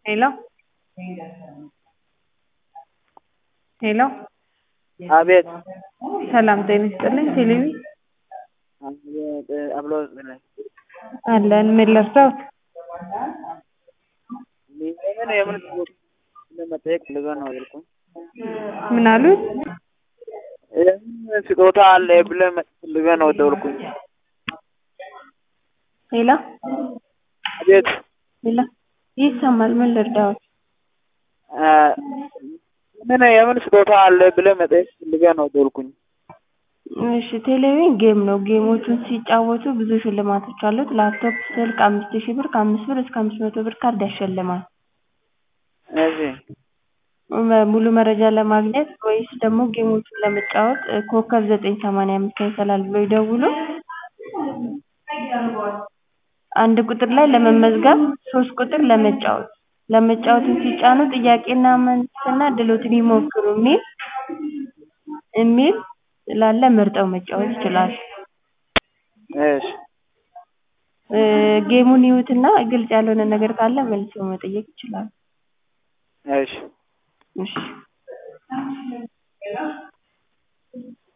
ሄሎ ሄሎ አቤት ሰላም ጤና ይስጥልኝ ቴሌቪ አቤት አብሎ ነኝ። አለን ምን ልርዳዎት? የምን የምን ጥያቄ ለመጠየቅ ፈልገው ነው ያልኩህ። ምን አሉት? የምን ስጦታ አለ ብለህ መጠየቅ ፈልገህ ነው ደወልኩኝ። ሄሎ አቤት ሄሎ ይሰማል ምን ልርዳዎት? አ፣ ምን የምን ስጦታ አለ ብለህ መጠየቅ ፈልገህ ነው ደወልኩኝ። እሺ ቴሌቪዥን ጌም ነው። ጌሞቹን ሲጫወቱ ብዙ ሽልማቶች አሉት። ላፕቶፕ፣ ስልክ አምስት ሺህ ብር ከአምስት ብር እስከ አምስት መቶ ብር ካርድ ያሸልማል። እሺ መ- ሙሉ መረጃ ለማግኘት ወይስ ደግሞ ጌሞቹን ለመጫወት እ፣ ኮከብ ዘጠኝ ሰማንያ አምስት ይሰላል ብሎ ይደውሉ። አንድ ቁጥር ላይ ለመመዝገብ፣ ሶስት ቁጥር ለመጫወት ለመጫወትን ሲጫኑ ጥያቄና መልስና እድሎትን ይሞክሩ የሚል የሚል ስላለ መርጠው መጫወት ይችላሉ። እሺ እ፣ ጌሙን ይዩትና ግልጽ ያልሆነ ነገር ካለ መልሰው መጠየቅ ይችላሉ። እሺ እሺ